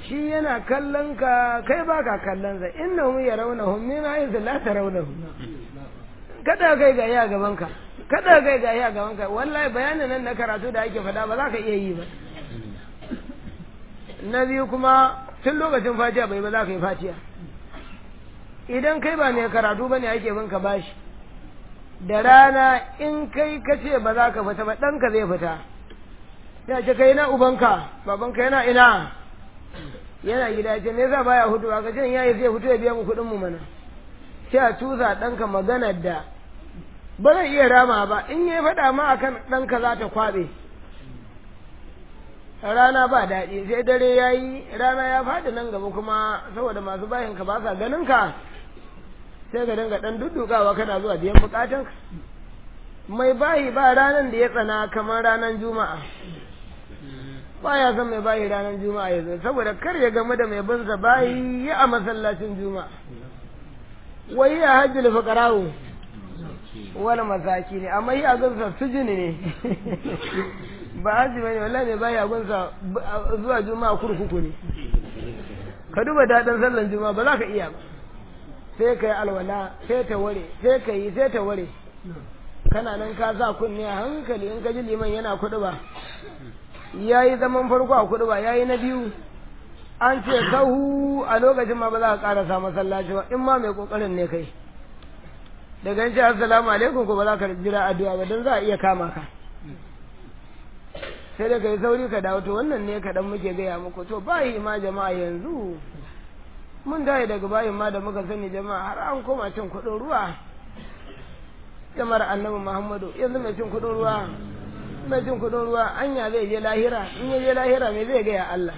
shi yana kallon ka kai ba ka kallon sa innahum yarawnahum min haythu la tarawnahum kada kai ga ya gaban ka kada kai ga ya gaban ka wallahi bayanin nan na karatu da ake faɗa ba za ka iya yi ba na biyu kuma tun lokacin fatiha bai ba za ka yi fatiha idan kai ba mai karatu ba ne ake binka bashi da rana in kai ka ce ba za ka fita ba ɗanka zai fita ya ce kai na ubanka babanka yana ina yana gida ya ce me yasa baya hutu ka ce ya yi zai hutu ya biya mu kuɗin mu mana sai a tusa ɗanka maganar da ba zai iya rama ba in ya faɗa ma akan ɗanka za ta kwaɓe rana ba daɗi sai dare ya yi rana ya faɗi nan gaba kuma saboda masu bayanka ba sa ganin ka sai ka dinga ɗan duddukawa kana zuwa biyan bukatanka mai bayi ba ranar da ya tsana kamar ranar juma'a ba ya san mai bayi ranar juma'a ya zo saboda kar ya game da mai binsa bayi ya a masallacin juma'a wai ya hajji da fakarawo wani masaki ne amma yi a gansa sujini ne ba haji bane wallahi mai baya gunsa zuwa juma'a kurkuku ne ka duba daɗin sallan juma'a ba za ka iya ba sai ka yi alwala sai ta ware sai ka yi sai ta ware kana nan ka sa kunne a hankali in ka ji liman yana kuɗi ba ya yi zaman farko a kuɗi ba ya yi na biyu an ce sahu a lokacin ma ba za ka ƙarasa masallaci ba in ma mai ƙoƙarin ne kai daga yin ce assalamu alaikum ko ba za ka jira addu'a ba don za a iya kama ka sai da ka yi sauri ka dawo to wannan ne kaɗan muke gaya muku to bayi ma jama'a yanzu mun dai daga bayin ma da muka sani jama'a har an koma cin kuɗin ruwa jama'ar annabi muhammadu yanzu mai cin kuɗin ruwa mai cin kuɗin ruwa anya zai je lahira in ya je lahira me zai gaya Allah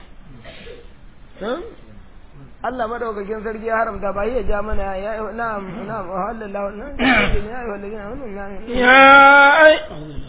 Allah madaukakin sarki ya haramta ba ya ja mana ya na'am na'am halallahu ya ya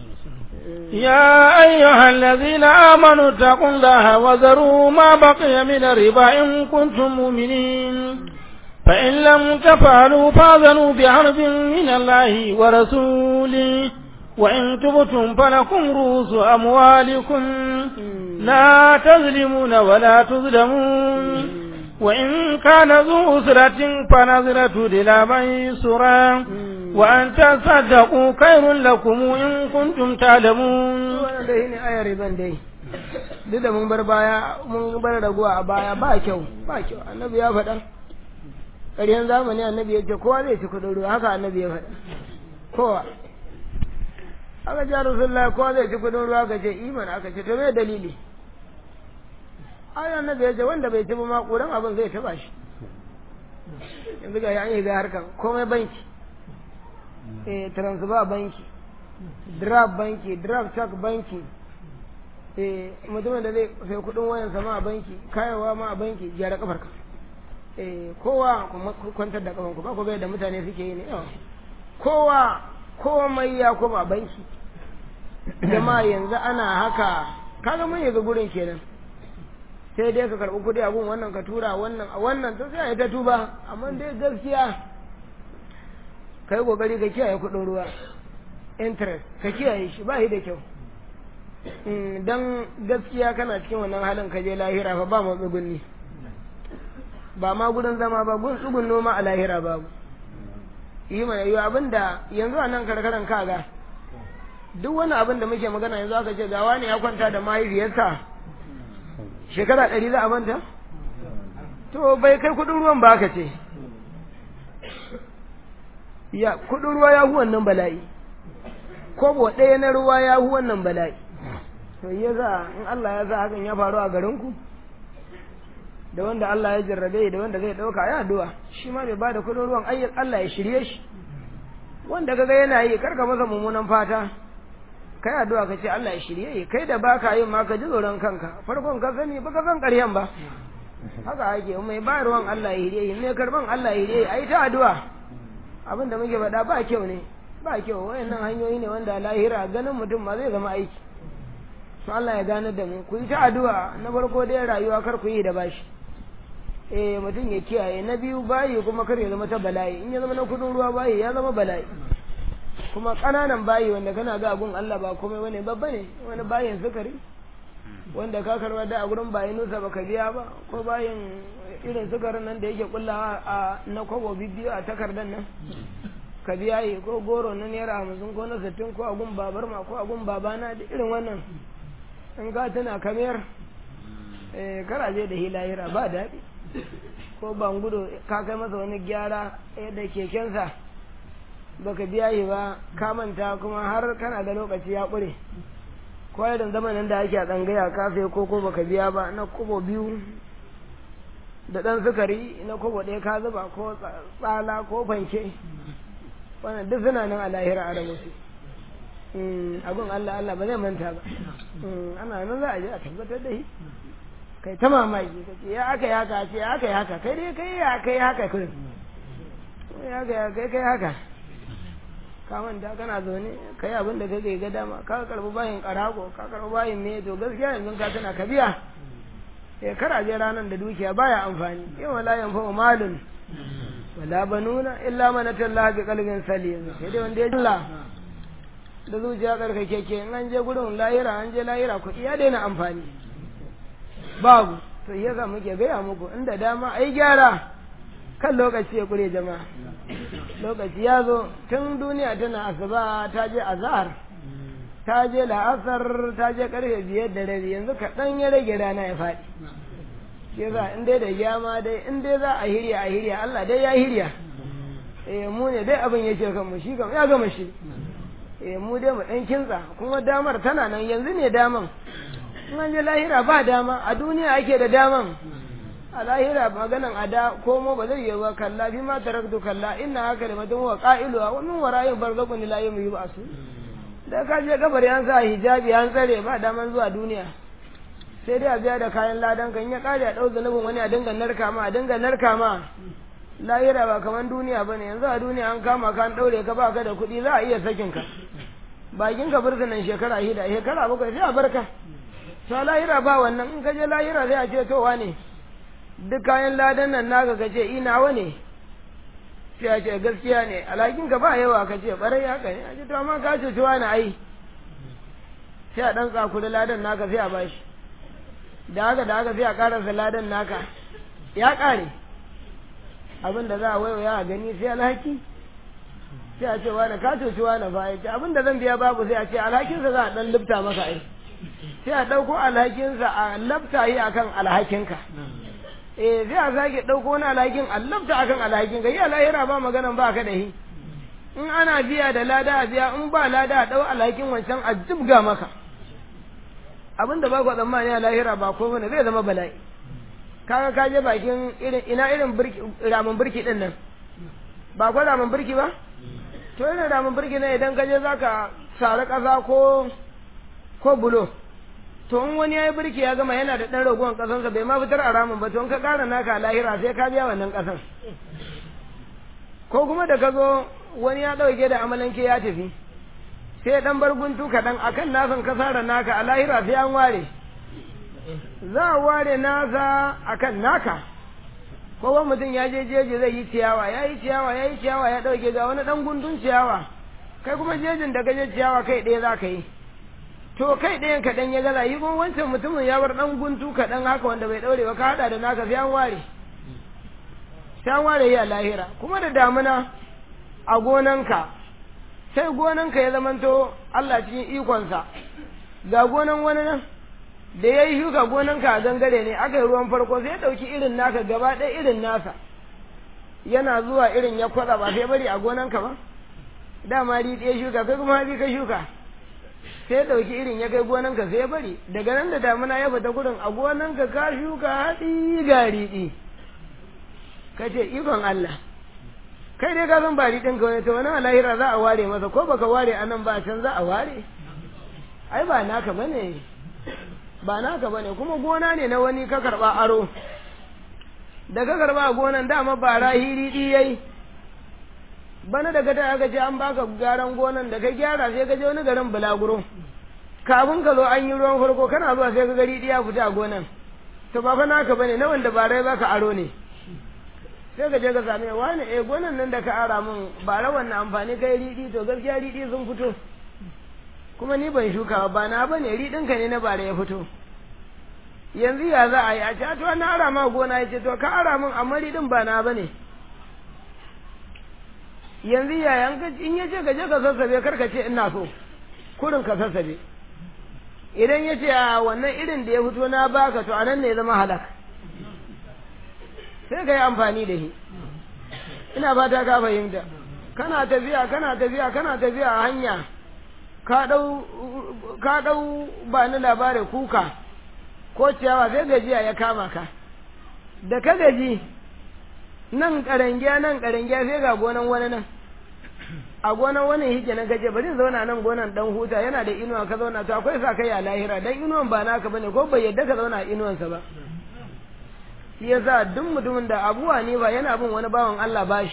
يا أيها الذين آمنوا اتقوا الله وذروا ما بقي من الربا إن كنتم مؤمنين فإن لم تفعلوا فاذنوا بحرب من الله ورسوله وإن تبتم فلكم رؤوس أموالكم لا تظلمون ولا تظلمون وإن كان ذو أسرة فنظرة إلى ميسرة وأن تصدقوا خير لكم إن كنتم تعلمون wannan dai ne ayar riban dai duk da mun bar baya mun bar raguwa a baya ba kyau ba kyau annabi ya faɗa ƙaryan zamani annabi ya ce kowa zai ci kuɗin ruwa haka annabi ya faɗa kowa aka ce rasulullah kowa zai ci kuɗin ruwa ka ce iman aka ce to me dalili ai annabi ya ce wanda bai ci ba ma ƙuran abin zai taɓa shi yanzu ga an yi ga harkan komai banki eh transfer banki draft banki draft check banki eh mutumin da zai sai kudin wayan sama a banki kayawa ma a banki gyara kafarka eh kowa kuma kwantar da kafanku ba ku ga da mutane suke yi ne yawa kowa komai ya koma banki jama'a yanzu ana haka kaga mun yi ga gurin kenan sai dai ka karɓi kuɗi a gun wannan ka tura wannan a wannan to sai a yi ta tuba amma dai gaskiya ka yi ƙoƙari ka kiyaye kuɗin ruwa interest ka kiyaye shi ba shi da kyau don gaskiya kana cikin wannan halin ka je lahira fa ba mu tsugunni ba ma gudun zama ba gun tsugun noma a lahira babu yi mana yi abin da yanzu a nan karkaran kaga duk wani abin da muke magana yanzu aka ce gawa ne ya kwanta da mahaifiyarsa shekara ɗari za a manta to bai kai kudin ruwan ba ka ce ya kudin ruwa ya hu wannan bala'i kobo ɗaya na ruwa ya hu wannan bala'i to ya za in Allah ya sa hakan ya faru a garinku da wanda Allah ya jarrabe da wanda zai ɗauka ya addu'a shi ma bai ba da kudin ruwan ayyar Allah ya shirye shi wanda kaga yana yi karka masa mummunan fata kai addu'a ka ce Allah ya shirye yi kai da baka yin ma ka ji tsoron kanka farkon ka sani ba ka san ƙaryan ba haka ake mai bayarwan Allah ya shirye yi mai karban Allah ya shirye yi ai ta addu'a abin da muke faɗa ba kyau ne ba kyau wayannan hanyoyi ne wanda lahira ganin mutum ma zai zama aiki to Allah ya gane da mu ku yi ta addu'a na farko dai rayuwa kar ku yi da bashi eh mutum ya kiyaye na biyu bayi kuma kar ya zama ta bala'i in ya zama na kudin ruwa bayi ya zama bala'i kuma ƙananan bayi wanda kana ga gun Allah ba komai bane babba ne wani bayin sukari wanda ka karba da a gurin bayin nusa baka biya ba ko bayin irin sukarin nan da yake kullawa a na kwabo bibiyo a takardar nan ka biya yi ko goro na naira hamsin ko na sittin ko a gun babar ma ko a gun babana da irin wannan in ka tuna kamar eh karaje da hilayira ba daɗi ko ban gudu ka kai masa wani gyara da kekensa baka biya yi ba ka manta kuma har kana da lokaci ya ƙure ko irin zamanin da ake a tsangaya ka sai ko ko baka biya ba na kobo biyu da ɗan sukari na kobo ɗaya ka zuba ko tsala ko fanke wannan duk suna nan a lahira a rabu abin Allah Allah ba zai manta ba ana nan za a je a tabbatar da shi kai ta mamaki ka ce ya aka yi haka ce ya aka yi haka kai dai kai ya kai haka kai ya aka ya kai kai haka ka manta kana zaune kai abin da kake ga dama ka karbi bayin karago ka karbi bayin me to gaskiya yanzu ka tana ka biya eh kara je ranan da dukiya baya amfani yau la yanfa malun wala banuna illa man atallaha bi qalbin salim sai dai wanda ya Allah da zuciya karkake ke in an je gurin lahira an je lahira ku iya daina amfani babu to yasa muke gaya muku inda dama ai gyara kan lokaci ya kure jama'a lokaci ya zo tun duniya tana asuba ta je azhar ta je la'asar ta je karfe biyar da rabi yanzu kaɗan ya rage rana ya faɗi shi yasa in dai da gyama dai in dai za a hirya a hirya Allah dai ya hirya eh mu ne dai abin yake kan mu shi kam ya gama shi eh mu dai mu dan kinsa kuma damar tana nan yanzu ne daman in an je lahira ba dama a duniya ake da daman a lahira maganan a da komo ba zai yi ba kalla fi ma taraktu kalla inna haka da mutum wa qa'iluha wa min wara'in barzakun la yawmi yub'asu da ka je kabari an sa hijabi an tsare ba daman zuwa duniya sai dai a biya da kayan ladan kan ya kare a ɗau zanubin wani a dinga narka ma a dinga narka ma lahira ba kamar duniya bane yanzu a duniya an kama ka an ɗaure ka ba ka da kuɗi za a iya sakin ka bakin ka burtunan shekara hida shekara bakwai sai a barka to lahira ba wannan in ka je lahira sai a ce to wane duk kayan ladan nan naka ka ce ina wane sai a ce gaskiya ne alhakin ka ba yawa ka ce barai haka ne a ce to amma ka cuci wani ai sai a ɗan tsakuri ladan naka sai a bashi da haka da haka sai a ƙarasa ladan naka ya ƙare abin da za a waiwaya a gani sai alhaki sai a ce wani ka cuci wani fa ya ce abin da zan biya babu sai a ce alhakinsa za a ɗan lifta maka ai sai a ɗauko alhakinsa a lafta yi akan alhakinka eh sai a sake ɗauko wani alhakin a lafta akan alhakinka yi alahira ba maganan ba ka da hi in ana biya da lada a biya in ba lada a ɗau alhakin wancan a jibga maka abin da ba ku tsammani a lahira ba ko bane zai zama bala'i kaga ka je bakin irin ina irin ramin birki din nan ba ko ramin birki ba to irin ramin birki ne idan ka je zaka sare kasa ko ko bulo to in wani yayi birki ya gama yana da dan ragon kasansa bai ma fitar a ramin ba to in ka kara naka lahira sai ka biya wannan kasan ko kuma da ka zo wani ya dauke da amalanke ya tafi sai dan bar guntu kaɗan akan nasan kasara naka a lahira sai an ware za a ware nasa akan naka kowa mutum ya je jeji zai yi ciyawa ya yi ciyawa ya yi ciyawa ya ɗauke ga wani ɗan gundun ciyawa kai kuma jejin da gaje ciyawa kai ɗaya za ka yi to kai ɗayan kaɗan ya gaza yi kuma wancan mutumin ya bar ɗan guntu kaɗan haka wanda bai ɗaure ba ka haɗa da naka sai an ware sai an ware yi a lahira kuma da damuna a gonanka sai gonanka ya zamanto Allah cikin ikonsa ga gonan wani nan da ya yi shuka gonanka a gangare ne aka yi ruwan farko sai ya ɗauki irin naka gaba ɗaya irin nasa yana zuwa irin ya kwatsa ba sai bari a gonanka ba dama ri ɗaya shuka kai kuma hatsi ka shuka sai ya ɗauki irin ya kai gonanka sai ya bari daga nan da damuna ya fita gurin a gonanka ka shuka hatsi ga riɗi ka ce ikon Allah kai dai ka san ba riɗin ka wani to wani alahira za a ware masa ko baka ware a nan ba a can za a ware ai ba naka bane ba naka bane kuma gona ne na wani ka karba aro da ka karba a gonan dama ba rahiri di yayi bana daga ta aka ce an baka gyaran gonan da ka gyara sai ka je wani garin bulaguro kafin ka zo an yi ruwan farko kana zuwa sai ka gari ya fita a gonan to ba fa naka bane na wanda ba rai baka aro ne sai ka je ka same wani eh gonan nan da ka ara min ba rawan na amfani kai riɗi to gaskiya riɗi sun fito kuma ni ban shuka ba na bane riɗin ka ne na bare ya fito yanzu ya za a yi a ce to na ara ma gona ya ce to ka ara min amma din ba na bane yanzu ya in ya ce ka je ka sassabe kar ka ce ina so kurin ka sassabe idan ya ce a wannan irin da ya fito na baka to anan ne ya zama halak sai ka yi amfani da shi ina fata ka fahimta kana tafiya kana tafiya kana tafiya a hanya ka dau ka dau ba ni labarin kuka ko ciyawa sai gajiya ya kama ka da ka gaji nan karangiya nan karangiya sai ga gonan wani nan a gonan wani hike na gaje bari zauna nan gonan dan huta yana da inuwa ka zauna to akwai sa kai a lahira dan inuwan ba naka bane ko bai yadda ka zauna a inuwansa ba shi yasa duk mutumin da abuwa ne ba yana bin wani bawan Allah bashi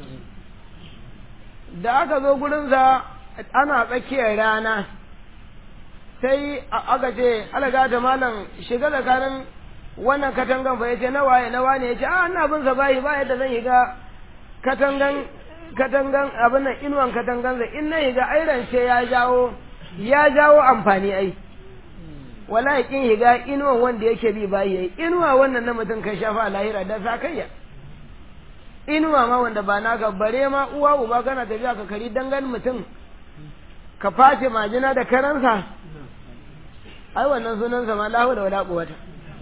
da aka zo gurinsa ana tsakiyar rana sai aka ce alaga da malam shiga tsakanin wannan katangan fa yace na waye na wane yace a ina bin sa bayi ba yadda zan yiga katangan katangan abin nan inuwan katangan zai in na yiga airan ce ya jawo ya jawo amfani ai wallahi kin higa inuwan wanda yake bi bayi yayi inuwa wannan na mutum kan shafa lahira da sakayya inuwa ma wanda ba naka bare ma uwa uba kana tafiya ka kari dangan mutum ka face majina da karansa ai wannan sunan sa ma lahu da wala quwata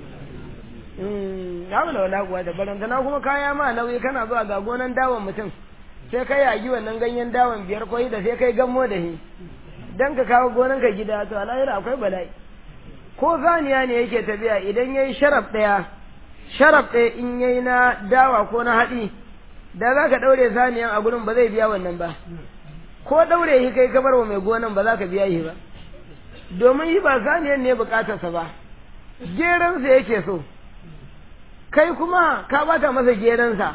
mm lahu da wala quwata barantana kuma kaya ma nauyi kana zuwa ga gonan dawon mutum sai kai yagi wannan ganyen dawon biyar koyi da sai kai gammo da shi dan ka kawo gonan ka gida to alahira akwai bala'i ko zaniya ne yake tafiya idan yayi sharaf daya sharaf ɗaya in yayi na dawa ko na haɗi da za ka ɗaure saniyan a gurin ba zai biya wannan ba ko ɗaure shi kai ka bar wa mai gonan ba za ka biya shi ba domin shi ba saniyan ne bukatarsa ba geransa yake so kai kuma ka bata masa geransa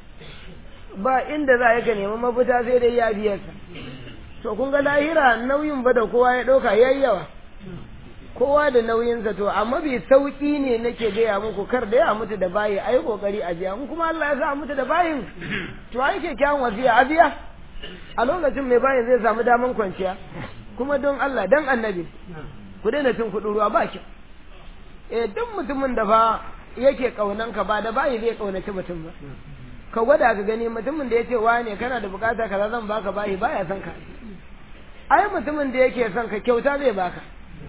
ba inda za ka nemi mafita sai dai ya biya ka to kun ga lahira nauyin ba da kowa ya ɗauka yayi yawa kowa da nauyinsa to amma bi sauki ne nake gaya muku kar da ya mutu da bayi ayi kokari a biya in kuma Allah ya sa mutu da bayin to ai ke kyawun wasiya a biya a lokacin mai bayin zai samu daman kwanciya kuma don Allah dan annabi ku daina cin kuɗin ruwa ba ki eh duk mutumin da fa yake kaunan ka ba da bayi zai kaunaci mutum ba ka gwada ka gani mutumin da yace wane kana da bukata kaza zan baka bayi baya son ka ai mutumin da yake son ka kyauta zai baka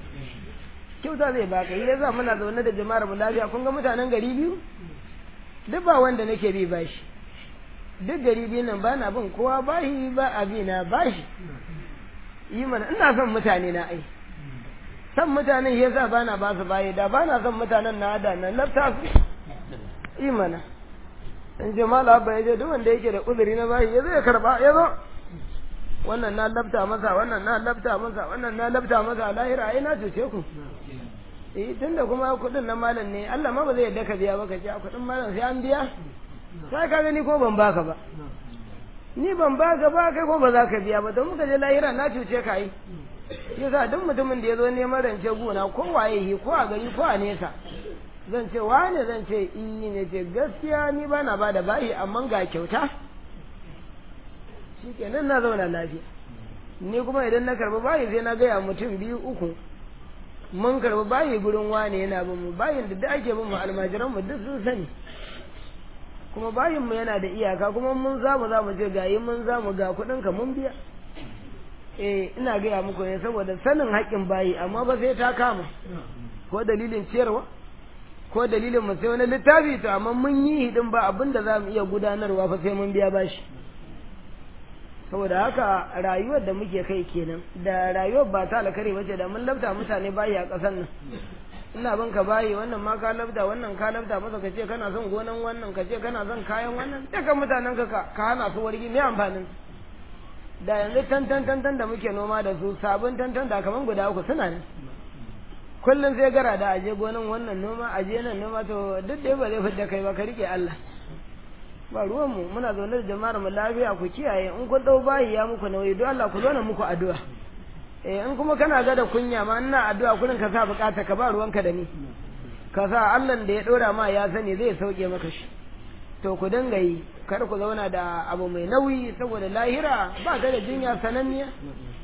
kyauta zai baka yi yasa muna zaune da jama'ar mu lafiya kun ga mutanen gari biyu duk ba wanda nake bi bashi duk gari biyu nan ba na bin kowa bashi ba abi na bashi yi mana ina son mutane na ai son mutanen yasa ba na ba su bayi da ba na son mutanen na da na lafta su yi mana in ce mala abba ya je duk wanda yake da uzuri na bashi ya zo ya karba ya zo wannan na labta masa wannan na labta masa wannan na labta masa lahira ai na cuce ku eh tunda kuma kudin na malam ne Allah ma ba zai yadda ka biya ba ka ce kudin malam sai an biya sai ka gani ko ban baka ba ni ban baka ba kai ko ba za ka biya ba don muka je lahira na cuce ka yi yasa duk mutumin da ya zo neman rance gona ko waye yi ko a gari ko a nesa zan ce wane zan ce iyi ne ce gaskiya ni ba na ba da bayi amma ga kyauta shi kenan na zauna lafiya ni kuma idan na karbi bayi sai na gaya mutum biyu uku mun karbi bayi gurin wane yana bin mu bayin da duk ake bin mu almajiran mu duk sun sani kuma bayin mu yana da iyaka kuma mun zamu za mu je gayi mun zamu ga kuɗin ka mun biya eh ina gaya muku ne saboda sanin haƙƙin bayi amma ba sai ta kama ko dalilin ciyarwa ko dalilin mu sai wani littafi to amma mun yi hidin ba abin da za mu iya gudanarwa fa sai mun biya bashi saboda haka rayuwar da muke kai kenan da rayuwar ba ta alkari bace da mun labta mutane bayi a ƙasar nan ina bin ka bayi wannan ma ka labta wannan ka labta masa ka ce kana son gonan wannan ka ce kana son kayan wannan dukkan mutanen ka ka hana su wargi me amfanin da yanzu tantan tantan da muke noma da su sabon tantan da kaman guda uku suna nan kullum sai gara da aje gonan wannan noma aje nan noma to duk da ba zai fidda kai ba ka rike Allah ba ruwanmu muna zaune da jama'ar mu lafiya ku kiyaye in kun dau bayi ya muku nauyi don Allah ku zo na muku addu'a eh in kuma kana ga da kunya ma ina addu'a kullun ka sa bukata ka ba ruwanka da ni ka sa Allah da ya dora ma ya sani zai sauke maka shi to ku dinga yi kar ku zauna da abu mai nauyi saboda lahira ba ta da jinya sananniya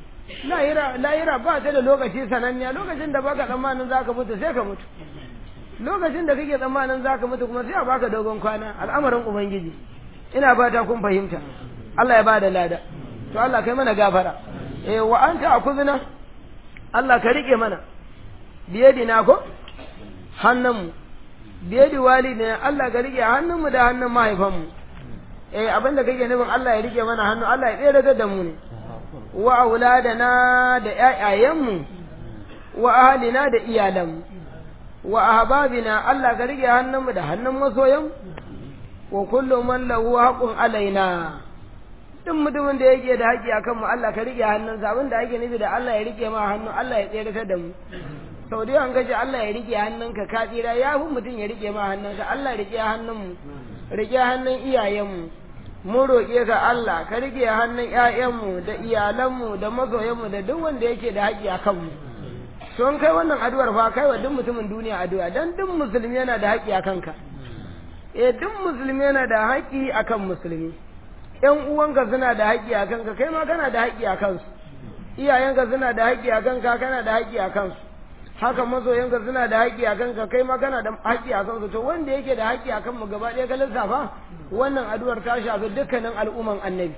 lahira lahira ba ta da lokaci sananniya lokacin da baka tsammanin zaka mutu sai ka mutu lokacin da kake tsammanin zaka mutu kuma sai a baka dogon kwana al'amarin ubangiji ina fata kun fahimta Allah ya bada lada to Allah kai mana gafara eh wa anta akuzna Allah ka rike mana biyadina ko hannunmu biyadi walidina Allah ka rike hannunmu da hannun mahaifanmu eh abinda kake nufin Allah ya rike mana hannu Allah ya tsere da mu ne wa auladana da ƴaƴayenmu wa ahlina da iyalanmu wa ahbabina Allah ka rike hannunmu da hannun masoyan wa kullu man lahu haqqun alaina duk mutumin da yake da haƙƙi akan mu Allah ka rike hannunsa abin da ake nufi da Allah ya rike ma hannu Allah ya tsere da mu sau da yawan gaji Allah ya rike hannunka ka tsira ya fi mutum ya rike ma hannunka Allah ya rike hannunmu rike hannun iyayenmu mun roƙe ka Allah ka rike hannun ƴaƴanmu da iyalanmu da masoyanmu da duk wanda yake da haƙƙi a kanmu sun kai wannan addu'ar fa kai wa duk mutumin duniya addu'a dan duk musulmi yana da haƙƙi a kanka eh duk musulmi yana da haƙƙi akan musulmi ƴan uwanka suna da haƙƙi a kanka kai ma kana da haƙƙi a kansu iyayenka suna da haƙƙi a kanka kana da haƙƙi a kansu haka masoyanka suna da haƙƙi a kanka kai ma kana da haƙƙi a kansu to wanda yake da haƙƙi a kanmu gaba ɗaya ka lissafa wannan addu'ar ta shafi dukkanin al'umman annabi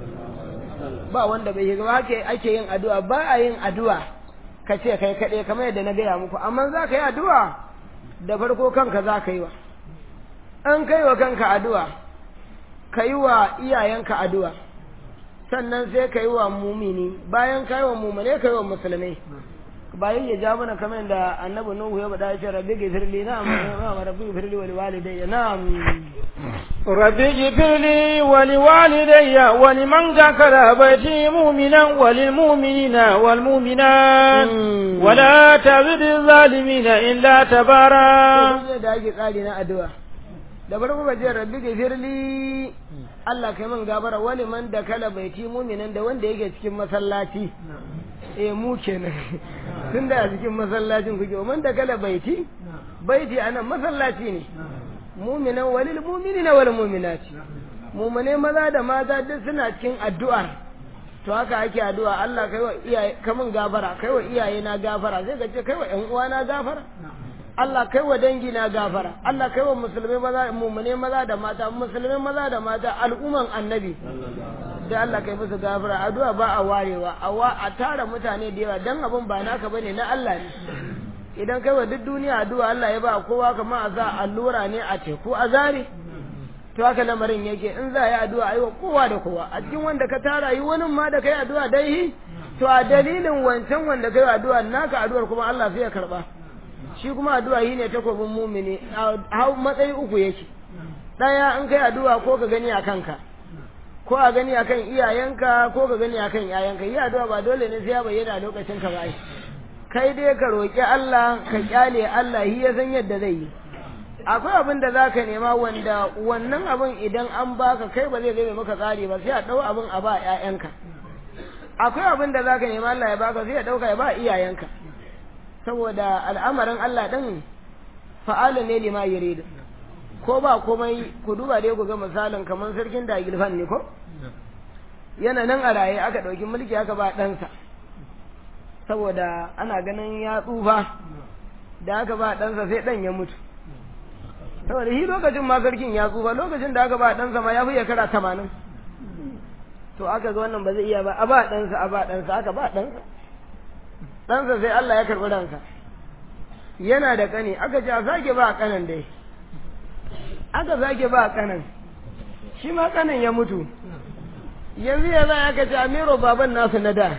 ba wanda bai yi gaba haka ake yin addu'a ba a yin addu'a ka ce kai kaɗai kamar yadda na gaya muku amma za ka yi addu'a da farko kanka za ka yi wa an kai wa kanka addu'a ka yi wa iyayenka addu'a sannan sai ka yi wa mumini bayan ka yi wa mumine ka yi wa musulmai bayan ya ja mana kamar da annabi nuhu ya bada ce rabbi gifirli na'am na'am rabbi gifirli wa liwalidayya na'am rabbi gifirli wa liwalidayya wa liman dakala baiti mu'minan wa lil mu'minina wal mu'minat wa la tazid zalimina illa tabara da ake tsari na addu'a da farko ka ce rabbi gifirli Allah kai man gabara wa liman dakala baiti mu'minan da wanda yake cikin masallaci eh mu kenan tun da a cikin masallacin kuke man da kala baiti baiti anan masallaci ne muminan walil muminina wal muminati mumune maza da mata duk suna cikin addu'ar to haka ake addu'a Allah kai wa iyaye kamun gafara kai wa iyaye na gafara sai ka ce kai wa ƴan uwa na gafara Allah kai wa dangi na gafara Allah kai wa musulmai maza mumune maza da mata musulmai maza da mata al'umman annabi da Allah kai musu gafara addu'a ba a warewa a tara mutane da yawa dan abin ba naka bane na Allah ne idan kai wa duk duniya addu'a Allah ya ba kowa kamar a za allura ne a teku a zare to haka lamarin yake in za a yi addu'a ayi wa kowa da kowa a cikin wanda ka tara yi wani ma da kai addu'a dai to a dalilin wancan wanda kai addu'a naka addu'ar kuma Allah sai ya karba shi kuma addu'a yi ne takobin mumini a matsayi uku yake daya in kai addu'a ko ka gani a kanka ko a gani akan iyayenka ko ka gani akan yayanka yi addu'a ba dole ne sai ya bayyana lokacin ka ba kai dai ka roki Allah ka kyale Allah shi ya san yadda zai yi akwai abin da zaka nema wanda wannan abin idan an baka kai ba zai zai maka tsari ba sai a dau abin a ba yayanka akwai abin da zaka nema Allah ya baka sai ya dauka ya ba iyayenka saboda al'amarin Allah din fa'ala ne lima yuridu ko ba komai ku duba dai ku ga misalin kamar sarkin da gilfan ne ko yana nan a raye aka ɗauki mulki aka ba ɗansa saboda ana ganin ya tsufa da aka ba ɗansa sai ɗan ya mutu saboda shi lokacin ma sarkin ya tsufa lokacin da aka ba ɗansa ma ya fi shekara tamanin to aka ga wannan ba zai iya ba a ba ɗansa a ba ɗansa aka ba ɗansa ɗansa sai Allah ya karɓi ransa yana da ƙani aka ce a sake ba ƙanan dai aka sake ba kanan shi ma kanan ya mutu yanzu ya za aka ce amiro baban nasu na da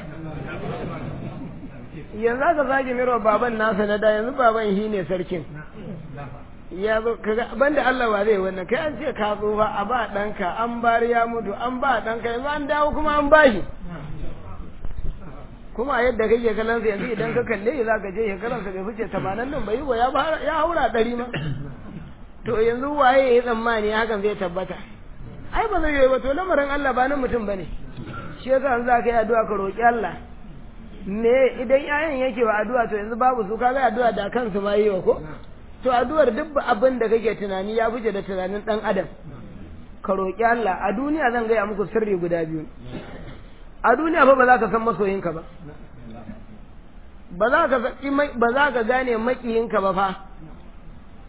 yanzu aka sake miro baban nasu na da yanzu baban shi ne sarkin ya zo kaga banda Allah ba zai wannan kai an ce ka zo ba a ba ɗanka an bari ya mutu an ba ɗanka yanzu an dawo kuma an bashi kuma a yadda kake kallon sa yanzu idan ka kalle shi za ka je shekaransa bai fice tamanin nan bai yi wa ya haura ɗari ma to yanzu waye ya tsammani hakan zai tabbata ai ba zai yi ba to lamarin Allah ba na mutum bane shi yasa an za ka yi addu'a ka roki Allah me idan yayan yake wa addu'a to yanzu babu su kaga addu'a da kansu ma yi wa ko to addu'ar duk abin da kake tunani ya fice da tunanin dan adam ka roki Allah a duniya zan gaya muku sirri guda biyu a duniya fa ba za ka san masoyinka ba ba za ka ba za ka gane makiyinka ba fa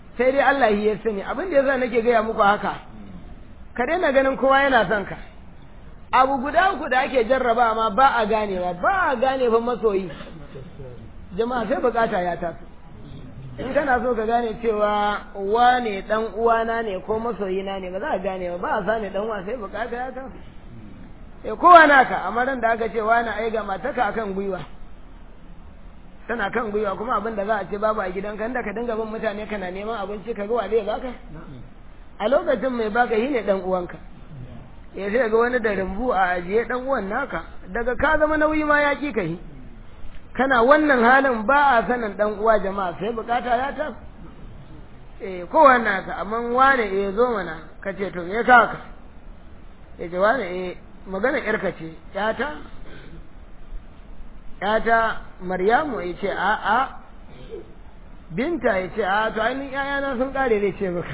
sai dai Allah ya sani abin da yasa nake gaya muku haka ka daina ganin kowa yana son ka abu guda uku da ake jarraba ma ba a ganewa ba a gane fa masoyi jama'a sai bukata ya taso in kana so ka gane cewa wane dan uwana ne ko masoyina ne ba za a gane ba ba a sani dan uwa sai bukata ya taso eh kowa naka amma ran da aka ce wani ai ga mataka akan gwiwa tana kan gwiwa kuma abin da za a ce babu a gidanka inda ka dinga bin mutane kana neman abinci ka ga wa zai baka a lokacin mai baka shi ne dan uwanka ya sai ga wani da rumbu a ajiye dan uwan naka daga ka zama nauyi ma ya ki ka yi kana wannan halin ba a sanin dan uwa jama'a sai bukata ya ta eh kowa naka amma wane eh zo mana ka ce to me ka ka ya ce wane eh magana yarka ce yata yata maryamu ya ce a a binta ya ce a to ainihin yayana sun kare zai ce maka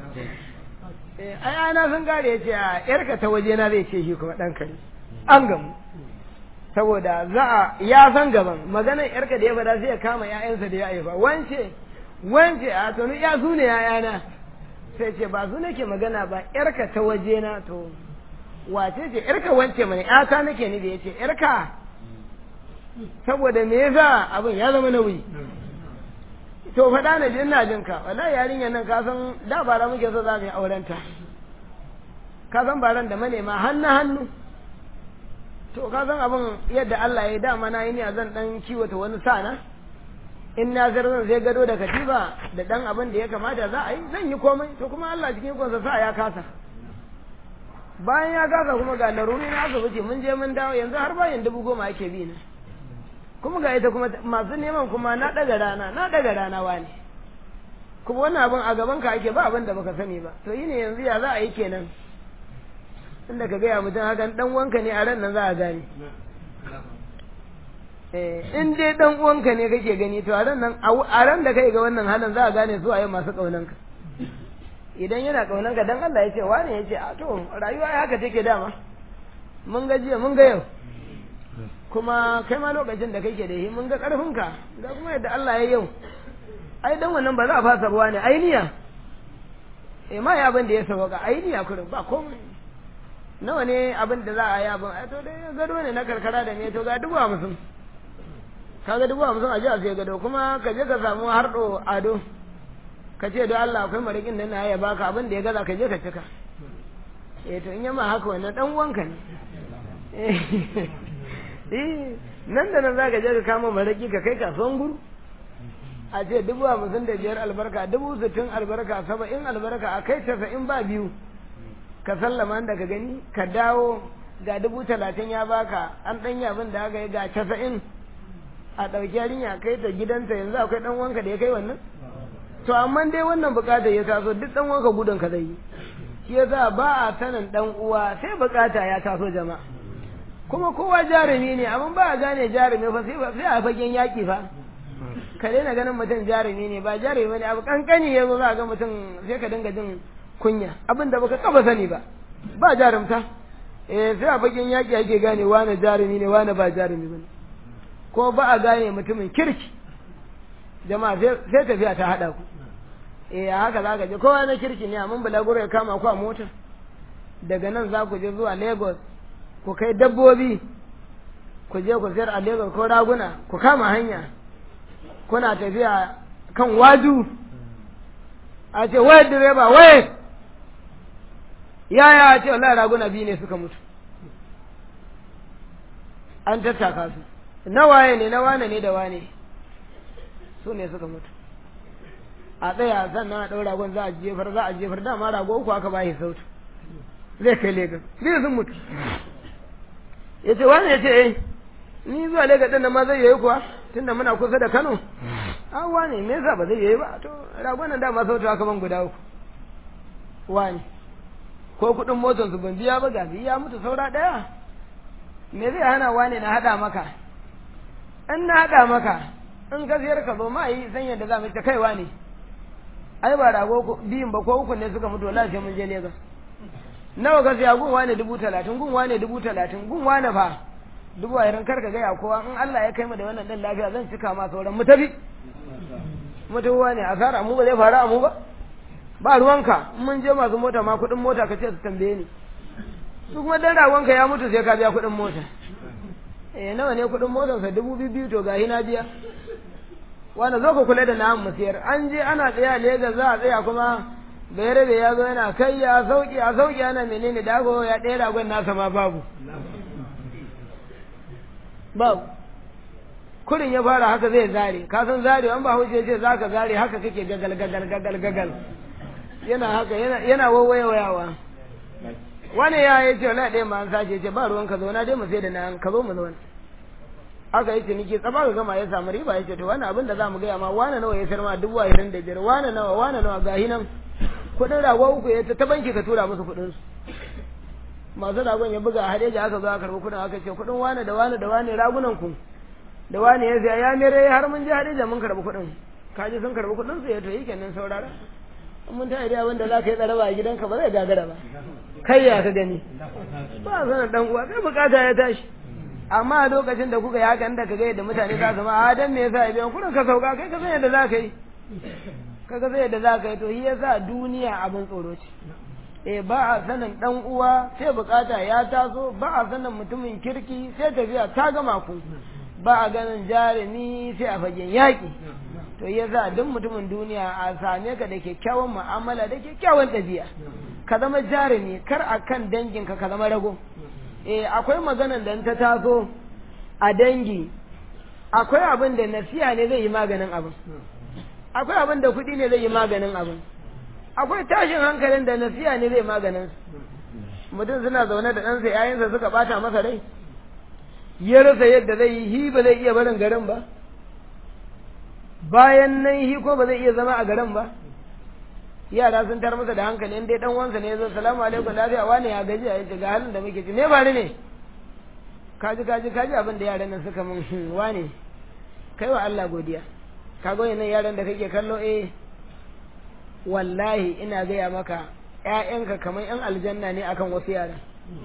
ayana sun kare ya ce a yarka ta waje na zai ce shi kuma ɗanka ne an gamu saboda za a ya san gaban maganar yarka da ya fada sai ya kama ƴaƴansa da ya haifa wance wance a to ni ya su ne ƴaƴana sai ce ba su nake magana ba yarka ta waje na to wace ce yarka wance mana ƴata nake ni da yace yarka saboda me yasa abin ya zama nauyi to faɗa na jin na jin ka wallahi yarinyar nan ka san da bara muke so za mu yi auren ta ka san baran da manema hannu hannu to ka san abin yadda Allah ya yi dama na yi ne zan dan kiwata wani sana in na zar zan sai gado da katifa da dan abin da ya kamata za a yi zan yi komai to kuma Allah cikin ikonsa sa ya kasa bayan ya kasa kuma ga laruri na asibiti mun je mun dawo yanzu har bayan dubu goma ake bi na kuma ga ita kuma masu neman kuma na daga rana na daga rana wani kuma wannan abin a gaban ka ake ba abin da baka sani ba to yi ne yanzu ya za a yi kenan inda ka gaya mutum hakan dan wanka ne a ran nan za a gane in dai dan uwanka ne kake gani to a ran nan a ran da kai ga wannan halin za a gane su a yau masu kaunanka idan yana kaunanka dan Allah ya ce wani ya ce a to rayuwa ya haka take dama mun ga jiya mun ga yau kuma kai ma lokacin da kake da shi mun ga karfinka ga kuma yadda Allah ya yau ai dan wannan ba za a fasa ruwa ne ainiya eh ma ya abin da ya sauka ainiya kurin ba komai nawa ne abin da za a yi abin ai to dai gado ne na karkara da me to ga dubu hamsin kaga dubu hamsin a ji a sai gado kuma ka je ka samu harɗo ado ka ce don Allah akwai marikin da na ya baka abin da ya gaza ka je ka cika eh to in yamma haka wannan dan uwanka ne eh nan da nan zaka je ka kama maraki ka kai kasuwan guru a ce dubu hamsin da biyar albarka dubu sittin albarka saba'in albarka a kai casa'in ba biyu ka sallama da ka gani ka dawo ga dubu talatin ya baka an ɗan abin da aka yi ga casa'in a ɗauki yarinya kai ta gidanta yanzu akwai ɗan wanka da ya kai wannan to amma dai wannan bukatar ya taso duk ɗan wanka gudun ka zai yi shi yasa ba a sanin ɗan uwa sai bukata ya taso jama'a kuma kowa jarumi ne amma ba a gane jarumi fa sai a fagen yaƙi fa ka daina ganin mutum jarumi ne ba jarumi ne abu kankani ya zo za ga mutum sai ka dinga jin kunya abin da baka taba sani ba ba jarumta eh sai a fagen yaƙi ake gane wane jarumi ne wane ba jarumi ba ko ba a gane mutumin kirki jama'a sai tafiya ta haɗa ku eh haka za ka je kowa na kirki ne amma bulaguro ya kama ku a mota daga nan za ku je zuwa lagos ku kai dabbobi ku je ku sayar a lagos ko raguna ku kama hanya kuna tafiya kan waju a ce wai direba wai yaya a ce wallahi raguna biyu ne suka mutu an tattaka su na waye ne na wane ne da wane su ne suka mutu a tsaya sannan a ɗau ragon za a jefar za a jefar dama rago uku aka bashi sautu zai kai legas biyu sun mutu ya ce wani ya ce eh ni zuwa legas ɗin nan ma zai yi kuwa tunda muna kusa da kano an wane me yasa ba zai yi ba to ragon nan dama sautu aka ban guda uku wani ko kuɗin motar su ban biya ba ga ya mutu saura ɗaya me zai hana wane na haɗa maka in na haɗa maka in ka siyar ka zo ma yi san yadda za mu ta kaiwa ne ai ba rago biyun ba ko uku ne suka mutu wallahi sai mun je Lagos nawa ka siya gun wane dubu talatin gun wane dubu talatin gun wane fa dubu ashirin kar ka gaya kowa in Allah ya kai mu da wannan ɗan lafiya zan cika ma sauran mu tafi mutuwa ne asara mu ba zai faru a mu ba ba ruwanka in mun je masu mota ma kuɗin mota ka ce su tambaye ni su kuma dan ragonka ya mutu sai ka biya kuɗin mota eh nawa ne kuɗin motarsa dubu biyu to gahi na biya wanda zo ka kula da namu mu siyar an je ana tsaya Legas za a tsaya kuma bayar da ya zo yana kai ya sauki a sauki ana menene dago ya ɗaya ragon nasa ma babu babu kurin ya fara haka zai zare ka san zare an ba hujje ce za ka zare haka kake gagal gagal gagal gagal yana haka yana yana wawayawa wani ya yi ce wala ɗaya ma an sace ce ba ruwan ka zo na dai mu sai da na ka zo mu zauna aka yi ciniki tsaba ga gama ya samu riba ya ce to wani abin da za mu gaya ma wani nawa ya sayar ma dubu ashirin da biyar wani nawa wani nawa gahi nan kuɗin rago uku ya ta banki ka tura musu kuɗin su masu ragon ya buga a hadeja aka zo aka karɓi kuɗin aka ce kuɗin wani da wani da wani ragunan ku da wani ya saya ya mere har mun je hadeja mun karɓi kuɗin kaji sun karɓi kuɗin su ya to yi kenan saurara in mun ta idea wanda za ka yi tsaraba a gidanka ba zai gagara ba kai ya ka gani ba sanar dan uwa kai bukata ya tashi amma a lokacin da kuka yi haka inda ka ga yadda mutane za su ma a dan me yasa biyan kuɗin ka sauka kai ka san yadda za ka yi ka ga sai yadda za ka yi to shi yasa duniya abin tsoro ce eh ba a sanin dan uwa sai bukata ya taso ba a sanin mutumin kirki sai tafiya ta gama ku ba a ganin jarumi sai a fagen yaƙi to yasa duk mutumin duniya a same ka da kyakkyawan mu'amala da kyakkyawan ɗabi'a ka zama jarumi kar a kan danginka ka zama rago eh akwai maganan da ta taso a dangi akwai abin da nasiya ne zai yi maganin abin akwai abin da kuɗi ne zai yi maganin abin akwai tashin hankalin da nasiya ne zai maganin mutum suna zaune da ɗansa yayansa suka bata masa rai ya rasa yadda zai yi hi ba zai iya barin garin ba bayan nan hi ko ba zai iya zama a garin ba yara sun tar masa da hankali in dai dan wansa ne ya zo salamu alaikum lafiya wane ya gaji a yace ga halin da muke ci me bari ne kaji kaji kaji abin da yaran nan suka mun wane kai wa Allah godiya ka ga wannan yaran da kake kallo eh wallahi ina gaya maka ƴaƴanka kamar ƴan aljanna ne akan wasu yaran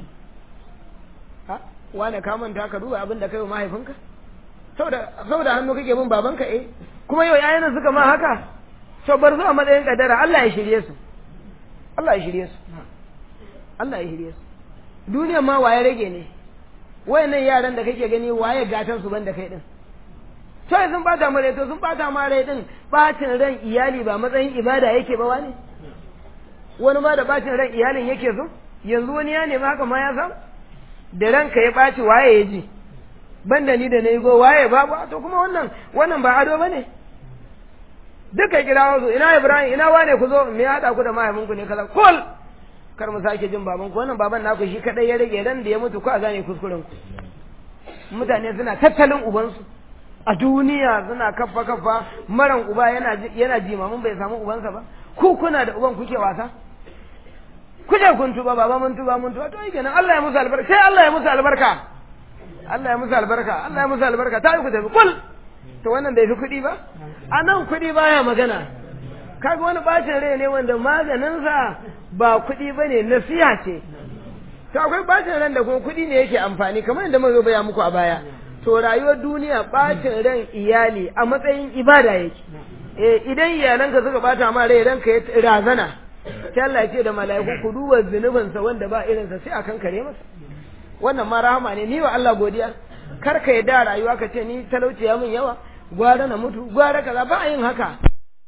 ha wane ka manta ka duba abin da kai wa mahaifinka saboda saboda hannu kake bin babanka eh kuma yau ƴaƴan suka ma haka to bar zuwa matsayin kadara Allah ya shirye su Allah ya shirye su Allah ya shirye su duniya ma waye rage ne wayannan yaran da kake gani waye gatan su banda kai din to sun bata mare to sun bata mare din bacin ran iyali ba matsayin ibada yake ba wani wani ma da bacin ran iyalin yake so yanzu wani ya nemi haka ma ya san da ranka ya baci waye ya ji banda ni da nayi go waye ba ba to kuma wannan wannan ba ado bane duka kira su ina Ibrahim ina wane ku zo me ya hada ku da mahaifinku ne kaza kul kar mu sake jin baban ku wannan baban naku shi kadai ya rage ran da ya mutu ko a gane kuskuren ku mutane suna tattalin ubansu a duniya suna kaffa kaffa maran uba yana yana jimamin bai samu ubansa ba ku kuna da uban kuke wasa kuje kun tuba baba mun tuba mun tuba to yi kenan Allah ya musu albarka sai Allah ya musu albarka Allah ya musu albarka Allah ya musu albarka ta yi ku tafi kul to wannan bai fi kuɗi ba a nan kuɗi baya magana kaga wani bacin rai ne wanda maganinsa ba kuɗi ba ne nasiha ce to akwai bacin ran da kuma kuɗi ne yake amfani kamar yadda muka baya muku a baya to rayuwar duniya bacin ran iyali a matsayin ibada yake eh idan iyalanka suka bata ma rai ranka ya razana sai Allah ya ce da mala'iku ku duba zunubinsa wanda ba irinsa sai akan kare masa wannan ma rahama ne ni wa Allah godiya kar ka da rayuwa ka ce ni talauci ya min yawa gwara na mutu gwara kaza ba a yin haka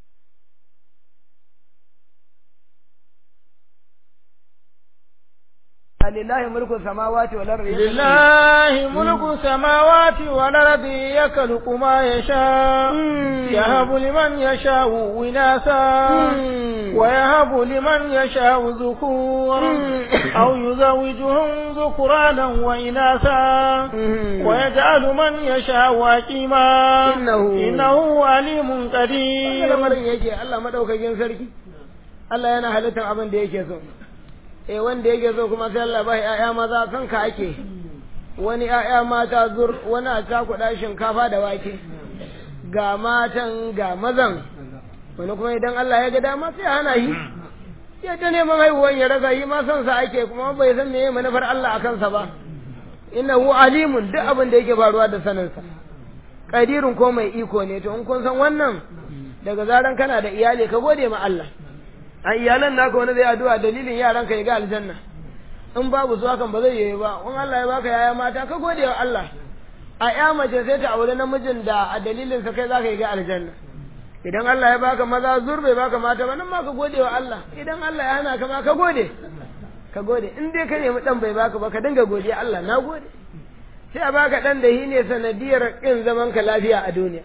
lillahi mulku samawati wal ardi lillahi mulku samawati wal ardi yakhluqu ma yasha yahabu liman yasha'u winasa wa yahabu liman yasha'u dhukur aw yuzawijuhum dhukuranan wa inasa wa yaj'alu man yasha'u aqima innahu innahu alimun qadir lamarin yake Allah madaukakin sarki Allah yana halittar abin da yake so eh wanda yake so kuma sai Allah bai ƴaƴa maza kan ka ake wani ƴaƴa mata zur wani a cakuɗa shinkafa da wake ga matan ga mazan wani kuma idan Allah ya ga dama sai hana yi ya ta neman haihuwan ya raga yi ma son sa ake kuma bai san meye manufar Allah a kansa ba innahu alimun duk abin da yake faruwa da saninsa kadirun ko mai iko ne to in kun san wannan daga zaran kana da iyali ka gode ma Allah a iyalan naka wani zai addu'a dalilin yaran ka ya ga aljanna in babu su hakan ba zai yi ba in Allah ya baka yaya mata ka gode wa Allah a ya mace sai ta aure namijin da a dalilin sa kai zaka yi ga aljanna idan Allah ya baka maza zur bai baka mata ba nan ma ka gode wa Allah idan Allah ya hana ka ma ka gode ka gode in dai ka nemi dan bai baka ba ka dinga godiya Allah na gode sai a baka dan da ne sanadiyar kin zaman ka lafiya a duniya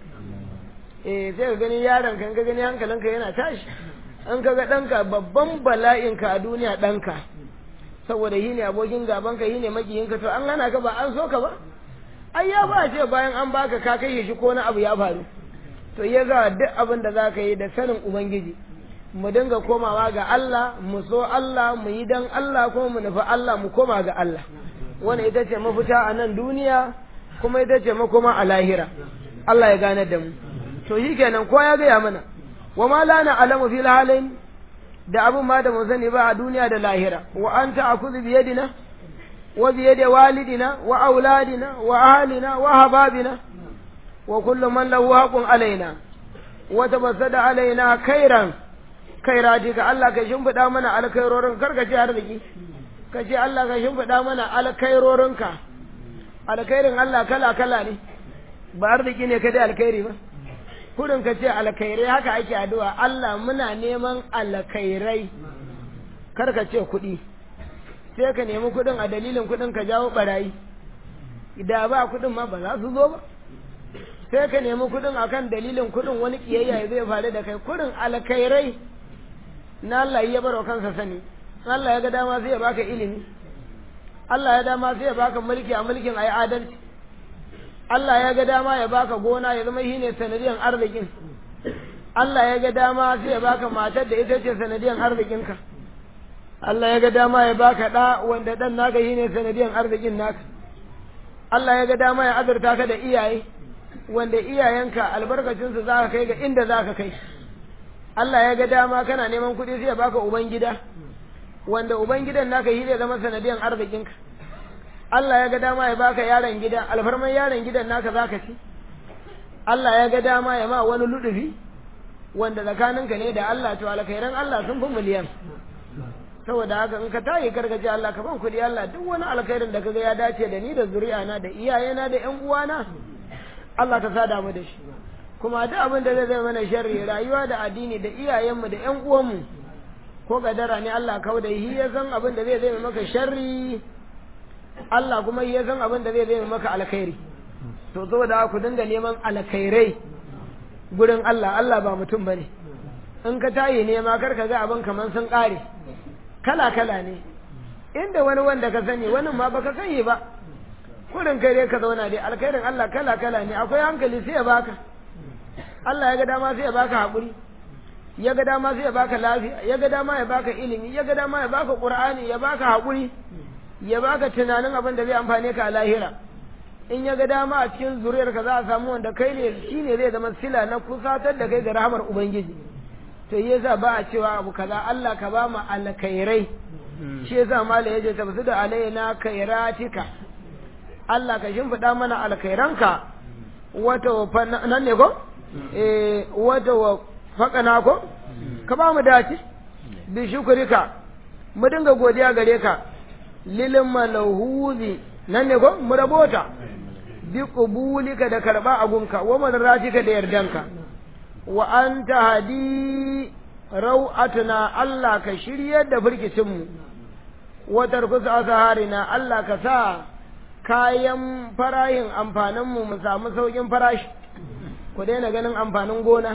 eh sai ka gani yaron kan ka gani hankalinka yana tashi an ka ga danka babban bala'in ka a duniya danka saboda yi ne abokin gaban ka yi ne makiyin ka to an hana ka ba an so ka ba ai ya ba ce bayan an baka ka kai shi ko na abu ya faru to ya za duk abin da za ka yi da sanin ubangiji mu dinga komawa ga Allah mu so Allah mu yi dan Allah kuma mu nufi Allah mu koma ga Allah wannan ita ce mafita a nan duniya kuma ita ce makoma a lahira Allah ya gane da mu to shi kenan ko ya gaya mana wa ma la na alamu fil halain da abin ma da mu sani ba a duniya da lahira wa anta akuzu bi yadina wa bi yadi walidina wa auladina wa ahlina wa hababina wa kullu man lahu haqqun alaina wa tabassada alaina khairan kairatika Allah ka shimfiɗa mana alkhairorin karka ce arziki ka ce Allah ka shimfiɗa mana alkhairorinka alkhairin Allah kala kala ne ba arziki ne kadai alkhairi ba kurin ka ce alkhairai haka ake addu'a Allah muna neman alkhairai karka ce kuɗi sai ka nemi kuɗin a dalilin kuɗin ka jawo barayi da ba kuɗin ma ba za su zo ba sai ka nemi kuɗin akan dalilin kuɗin wani kiyayya zai faru da kai kurin alkhairai na Allah ya baro kansa sani Allah ya ga dama sai ya baka ilimi Allah ya dama sai ya baka mulki a mulkin ayi adalci Allah ya ga dama ya baka gona ya zama shine sanadiyan arzikin Allah ya ga dama sai ya baka matar da ita ce sanadiyan arzikinka Allah ya ga dama ya baka da wanda dan naka shine sanadiyan arzikin naka Allah ya ga dama ya azurta ka da iyaye wanda iyayenka albarkacinsu za ka kai ga inda za ka kai Allah ya ga dama kana neman kuɗi sai ya baka ubangida wanda ubangidan naka shi zai zama sanadiyan arzikinka Allah ya ga dama ya baka yaron gida alfarman yaron gidan naka zaka ci Allah ya ga dama ya ma wani ludufi wanda tsakaninka ne da Allah to alkhairan Allah sun fi miliyan saboda haka in ka tayi karkace Allah ka ban kuɗi Allah duk wani alkhairin da kaga ya dace da ni da zuri'ana da iyayena da ƴan uwana Allah ka sada mu da shi kuma duk abin da zai zai mana sharri rayuwa da addini da iyayenmu da ƴan uwanmu ko gadara ne Allah kau da shi ya san abin da zai zai maka sharri Allah kuma ya san abin da zai zai maka alkhairi to saboda ku dinga neman alkhairai gurin Allah Allah ba mutum bane in ka tayi nema kar ka ga abin kaman sun kare kala kala ne inda wani wanda ka sani wani ma baka sani ba kurin kai dai ka zauna dai alkhairin Allah kala kala ne akwai hankali sai ya baka Allah ya ga dama sai ya baka haƙuri ya ga dama sai ya baka lafiya ya ga dama ya baka ilimi ya ga dama ya baka qur'ani ya baka haƙuri ya baka tunanin abin da zai amfane ka a lahira in ya ga dama a cikin zuriyar ka za a samu wanda kai ne shine zai zama sila na kusatar da kai ga rahamar ubangiji to yasa ba a cewa abu kaza Allah ka ba mu alkhairai shi yasa mala yaje tabsu da alaina kairatika Allah ka shimfiɗa mana alkhairanka wata nan ne ko eh wata wa faƙana ko ka ba mu dace bi shukrika mu dinga godiya gare ka lilin malahuzi nan ne ko mu rabota bi qubulika da karba agunka wa madratika da yardanka wa anta hadi rau'atuna Allah ka shiryar da firkicin mu wa tarkusa asaharina Allah ka sa kayan farayin amfanin mu mu samu saukin farashi ku daina ganin amfanin gona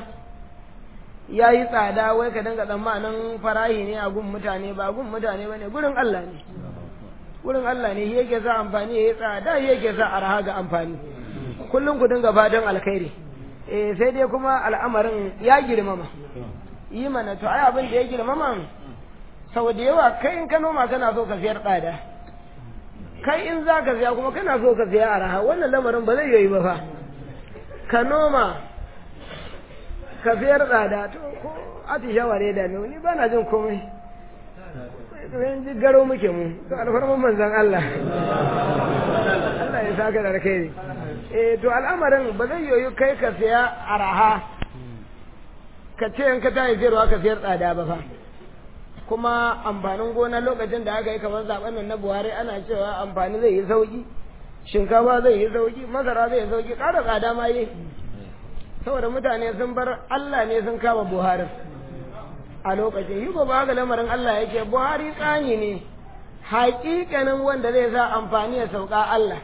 ya yi tsada wai ka dinga tsammanin farahi ne a gun mutane ba gun mutane ba ne gurin Allah ne gurin Allah ne yake sa amfani ya yi tsada yake sa arha ga amfani kullum ku dinga fatan alkhairi eh sai dai kuma al'amarin ya girmama yi mana to ai abin da ya girmama sau da yawa kai in ka noma kana so ka siyar tsada kai in za ka siya kuma kana so ka siya arha wannan lamarin ba zai yi ba fa ka noma ka fiyar tsada to ko atishawa ne da ni ba na jin komai zan ji garo muke mu to alfarman manzan Allah Allah ya saka da kai ne eh to al'amarin ba zai yoyi kai ka siya araha ka ce in ka tayi sayarwa ka sayar tsada ba fa kuma amfanin gona lokacin da aka yi kamar zaben nan na buhari ana cewa amfani zai yi sauki shinkafa zai yi sauki masara zai yi sauki ƙara tsada ma yi saboda mutane sun bar allah ne sun kama buhari a lokacin yi ba haka lamarin allah yake buhari tsani ne haƙiƙanin wanda zai sa amfani ya sauka allah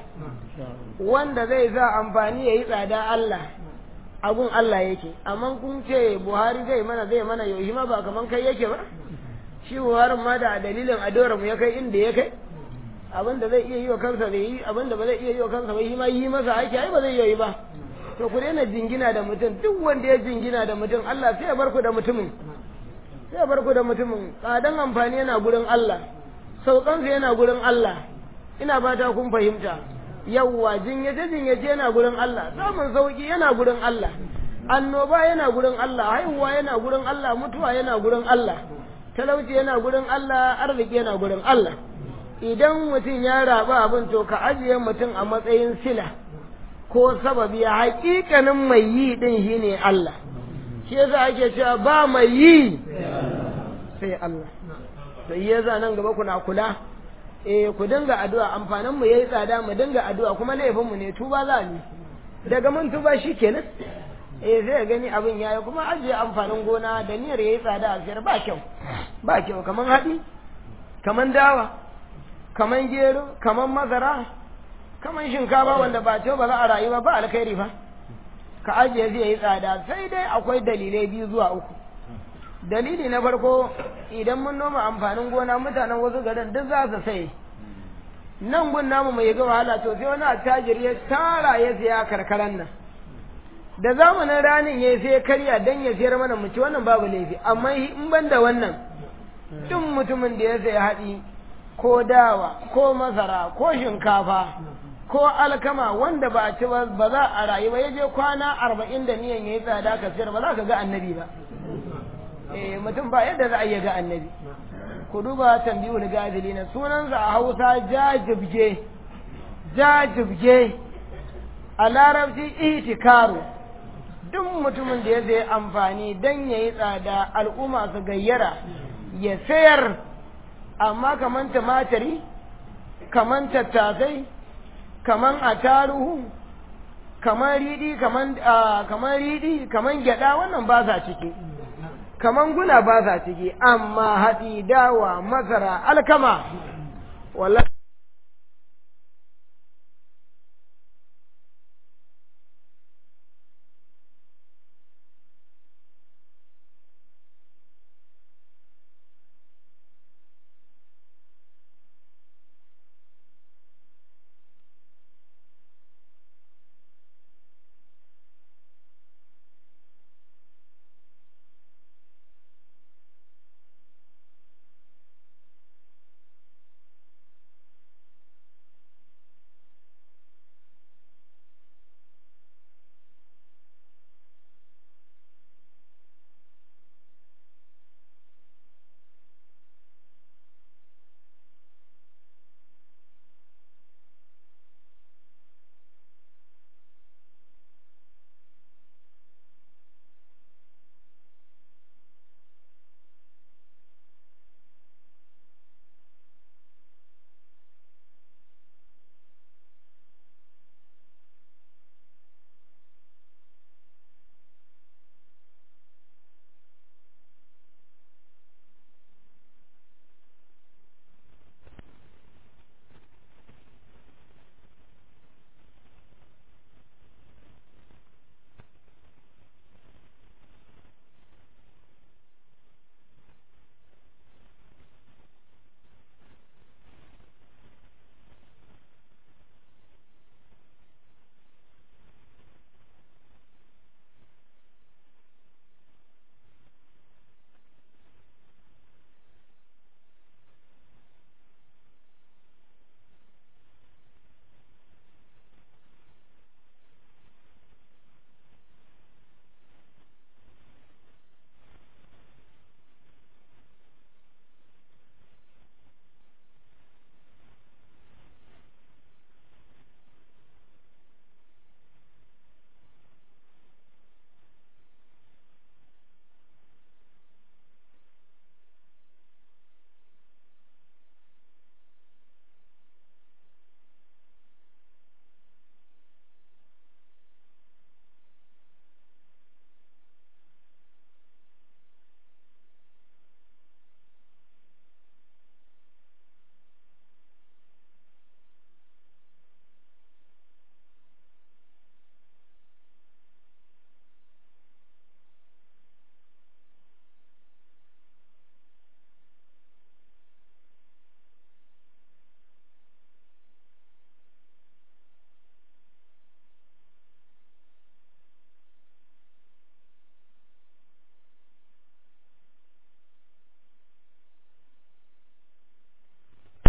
wanda zai sa amfani ya yi tsada allah abun allah yake amma kun ce buhari zai mana zai mana yau ma ba kaman kai yake ba shi buharin ma da dalilin adora mu ya kai inda ya kai abin da zai iya yi wa kansa bai yi abin da ba zai iya yi wa kansa bai yi ma yi masa aiki ai ba zai yi ba to ku daina jingina da mutum duk wanda ya jingina da mutum Allah sai ya bar ku da mutumin sai ya bar ku da mutumin tsadan amfani yana gurin Allah saukansa yana gurin Allah ina fata kun fahimta yawwa jinyace jinyace yana gurin Allah samun sauki yana gurin Allah annoba yana gurin Allah haihuwa yana gurin Allah mutuwa yana gurin Allah talauci yana gurin Allah arziki yana gurin Allah idan mutum ya raba abin to ka ajiye mutum a matsayin sila ko sababi hakikanin mai yi din shine Allah shi yasa ake cewa ba mai yi sai Allah to yasa nan gaba kuna kula eh ku dinga addu'a amfanin mu yayi tsada mu dinga addu'a kuma laifin mu ne tuba za ni daga mun tuba shikenan eh zai gani abin yayi kuma ajiye amfanin gona da niyyar yayi tsada a siyar ba kyau ba kyau kaman haɗi kaman dawa kaman gero kaman mazara kaman shinkafa wanda ba ce ba za a rayu ba ba alkhairi fa ka ajiye zai yi tsada sai dai akwai dalilai biyu zuwa uku dalili na farko idan mun noma amfanin gona mutanen wasu garin duk za su sai nan gun namu mai ga wahala to sai wani attajiri ya tara ya siya karkaran nan da zamanin ranin ya sai karya dan ya sayar mana mu ci wannan babu laifi amma in ban da wannan duk mutumin da ya sayi haɗi ko dawa ko masara ko shinkafa ko alkama wanda ba a ci ba za a rayu ba ya je kwana arba'in da niyan ya yi tsada ka sayar ba za ka ga annabi ba eh mutum ba yadda za a iya ga annabi ku duba tambiyul gazili na sunansa a hausa jajibge jajibge a larabci itikaru duk mutumin da ya zai amfani don ya yi tsada al'umma su gayyara ya sayar amma kaman tumatiri kaman tattasai kaman ataruhu kaman riɗi kaman kaman riɗi kaman gyada wannan ba sa ciki kaman guna ba sa ciki amma haɗi dawa masara alkama wallahi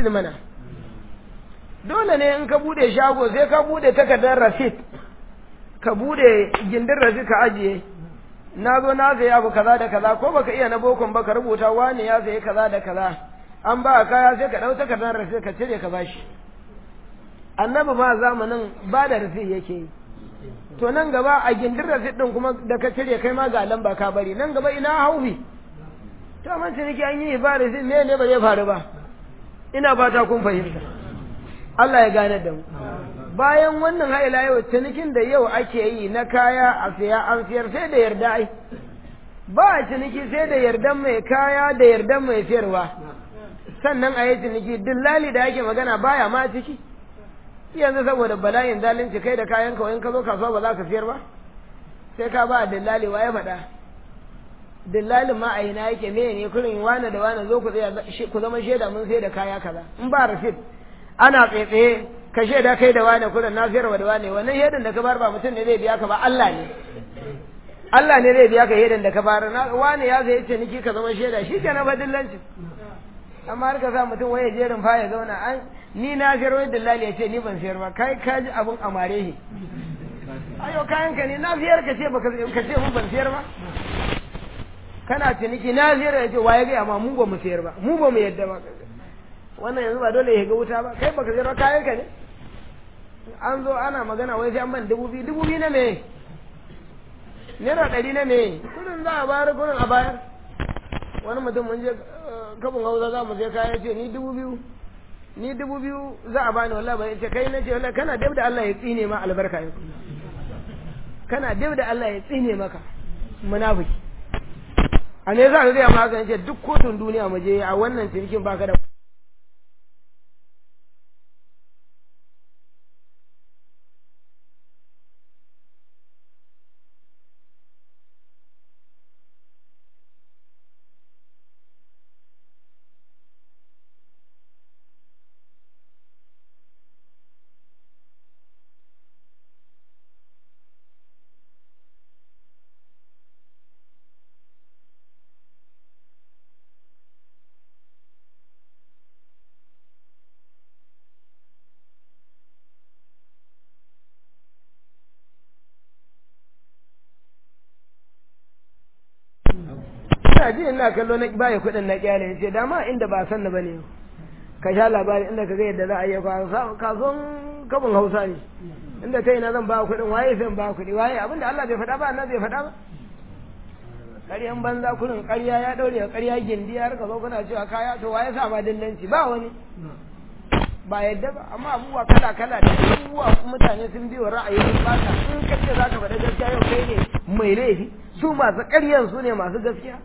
rasid mana dole ne in ka bude shago sai ka bude takardar rasid ka bude gindin rasid ka ajiye na zo na sayi abu kaza da kaza ko baka iya na bokon ba ka rubuta wani ya sayi kaza da kaza an ba kaya sai ka ɗau takardar rasid ka cire ka bashi annabi ma zamanin ba da rasid yake yi to nan gaba a gindin rasid din kuma da ka cire kai ma ga lamba ka bari nan gaba ina haufi to man ciniki an yi ba rasid me ne ba zai faru ba ina fata kun fahimta Allah ya gane da mu bayan wannan haila yau cinikin da yau ake yi na kaya a siya an siyar sai da yarda ai ba a ciniki sai da yardan mai kaya da yardan mai siyarwa sannan a yi ciniki dillali da ake magana baya ma ciki yanzu saboda bala'in zalunci kai da kayan kawai ka zo kasuwa ba za ka siyar ba sai ka ba dillali wa ya faɗa dillalin ma a ina yake me ne kurin wane da wane zo ku ku zama shaida mun sai da kaya kaza in ba rasid ana tsaye ka shaida kai da wane kurin na siyarwa da wane wannan shaidan da ka bar ba mutum ne zai biya ka ba Allah ne Allah ne zai biya ka shaidan da ka bar na wane ya zai ce niki ka zama shaida shi kenan ba dillancin amma har ka sa mutum waye jerin fa ya zauna an ni na siyar wai dillali ya ce ni ban siyar ba kai ka ji abun amare shi ayo kayan ka ne na siyar ka ce baka ka ce mun ban siyar ba kana ciniki na siyar ya ce waye ga amma mu ba mu siyar ba mu ba mu yadda ba wannan yanzu ba dole ya ga wuta ba kai baka siyar ba kayan ka ne an zo ana magana wai sai an ban dubu biyu dubu biyu na me naira ɗari na me kudin za a bayar kudin a bayar wani mutum mun je kabin hausa za mu je kaya ce ni dubu biyu ni dubu biyu za a bani wallahi ba ce kai na ce wallahi kana dab da Allah ya tsine ma albarka yau kana dab da Allah ya tsine maka munafiki a ne za ka gaya ma haka ce duk kotun duniya mu je a wannan cinikin baka da ina ji ina kallo na baya kuɗin na kyale ya ce dama inda ba san na bane ka sha labari inda ka ga yadda za a yi kasuwan kabin hausa ne inda ta ina zan ba kuɗin waye zan ba kuɗi waye abinda Allah bai faɗa ba nan bai faɗa ba ƙaryan banza kurin ƙarya ya ɗaure ƙarya gindi har ka zo kuna cewa kaya to waye sa ma dillanci ba wani ba yadda ba amma abubuwa kala kala da abubuwa mutane sun biyo ra'ayi sun baka in ka ce za ka faɗa gaskiya yau kai ne mai laifi su masu ƙaryan su ne masu gaskiya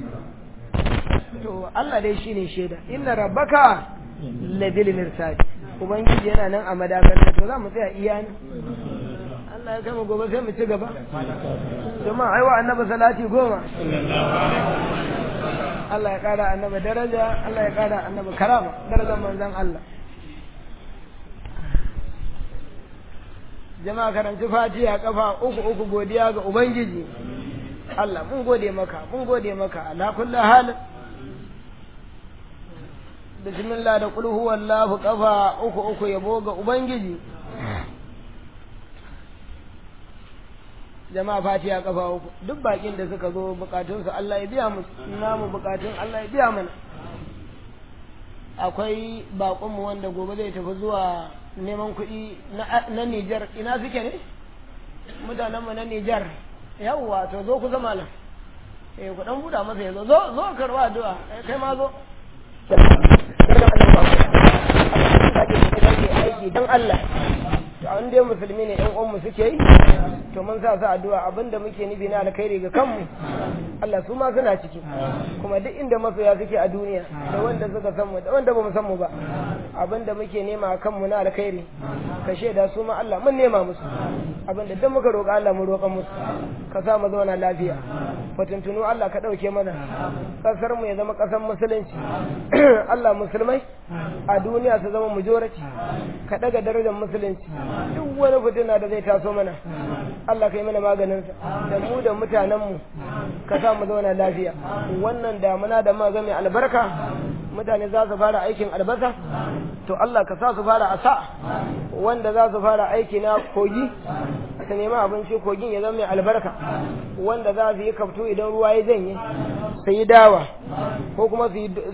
to Allah dai shine shaida inna rabbaka labil mirsad ubangiji yana nan a madakar to za mu tsaya iya ne Allah ya kama gobe sai mu ci gaba jama'a aiwa annabi salati goma Allah ya kara annabi daraja Allah ya kara annabi karama darajar manzon Allah jama'a karanci fatiha kafa uku uku godiya ga ubangiji Allah mun gode maka mun gode maka ala kulli hal bismillah da qul huwallahu kafa uku uku yabo ga ubangiji jama'a fatiha kafa uku duk bakin da suka zo bukatun su Allah ya biya musu namu bukatun Allah ya biya mana akwai bakonmu wanda gobe zai tafi zuwa neman kuɗi na Nijar ina suke ne mutanenmu na Nijar yawwa to zo ku zama nan eh ku dan buda masa yazo zo zo karwa addu'a kai ma zo aiki dan Allah to an dai musulmi ne ɗan uwanmu suke yi to mun sa su addu'a abinda muke nufi na alkhairi ga kanmu Allah su ma suna ciki kuma duk inda masoya suke a duniya da wanda suka san mu da wanda bamu san mu ba abinda muke nema a kanmu na alkhairi ka shaida su ma Allah mun nema musu abinda duk muka roƙa Allah mu roƙa musu ka sa mu zauna lafiya fatuntunu Allah ka ɗauke mana ƙasar mu ya zama ƙasar musulunci Allah musulmai a duniya su zama majority ka ɗaga darajar musulunci duk wani fitina da zai taso mana Allah ka yi mana maganinsa da mu da mutanenmu ka sa mu zauna lafiya wannan damuna da ma mai albarka mutane za su fara aikin albasa to Allah ka sa su fara asa wanda za su fara aiki na kogi su nemi abinci kogin ya zama mai albarka wanda za su yi kaftu idan ruwa ya janye su yi dawa ko kuma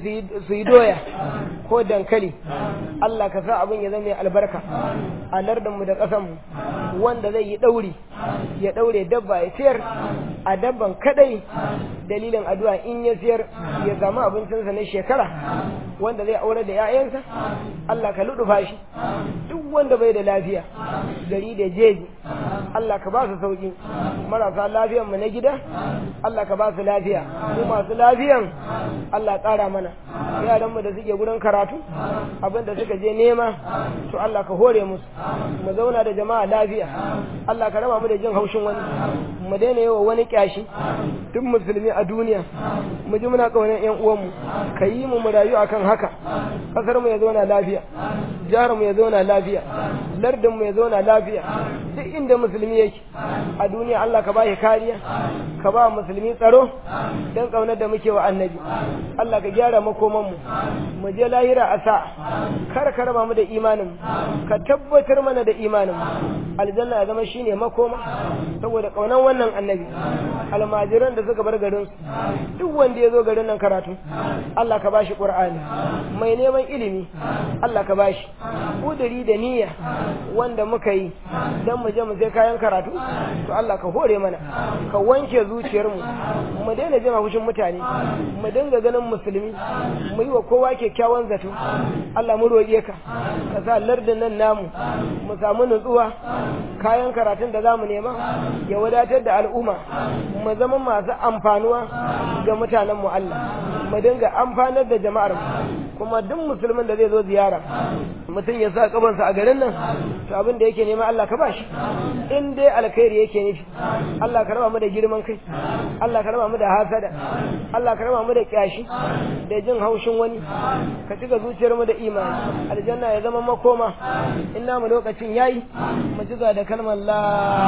su yi doya ko dankali Allah ka sa abin ya zama mai albarka a lardinmu da ƙasanmu wanda zai yi ɗauri ya ɗaure dabba ya siyar a dabban kadai dalilin addu'a in ya siyar ya samu abincinsa na shekara wanda zai aure da 'ya'yansa Allah ka luɗufa shi duk wanda bai da lafiya gari da jeji Allah ka ba su sauki marasa lafiyan mu na gida Allah ka ba su lafiya mu masu lafiyan Allah ƙara mana yaran mu da suke gurin karatu abin da suka je nema to Allah ka hore musu mu zauna da jama'a lafiya Allah ka raba mu da jin haushin wani mu daina yawa wani kyashi duk musulmi a duniya mu ji muna kaunar yan uwanmu ka yi mu mu rayu akan haka kasar mu ya zauna lafiya jihar mu ya zauna lafiya lardin mu ya zauna lafiya duk inda musulmi yake a duniya Allah ka ba shi kariya ka ba musulmi tsaro don kaunar da muke wa annabi Allah ka gyara makoman mu mu je lahira a sa kar ka raba mu da imanin ka tabbatar mana da imanin aljanna ya zama shine makoma saboda kaunan wannan annabi almajiran da suka bar garin su duk wanda ya zo garin nan karatu Allah ka bashi qur'ani mai neman ilimi Allah ka bashi kudiri da niyya wanda muka yi dan mu je mu sai kayan karatu to Allah ka hore mana ka wanke zuciyarmu mu daina jin haushin mutane mu dinga ganin musulmi mu yi wa kowa kyakkyawan zato Allah mu roƙe ka ka sa lardin nan namu mu samu nutsuwa kayan karatun da zamu nema ya wadatar da al'umma mu zama masu amfanuwa ga mutanen mu Allah mu dinga amfanar da jama'ar mu kuma duk musulmin da zai zo ziyara mutum ya sa kabansa a garin nan to abin da yake nema Allah ka bashi in dai alkhairi yake nufi Allah ka raba mu da girman kai Allah ka raba mu da hasada Allah ka raba mu da kyashi da jin haushin wani ka cika zuciyar mu da imani aljanna ya zama makoma in namu lokacin yayi mu cika da kalmar la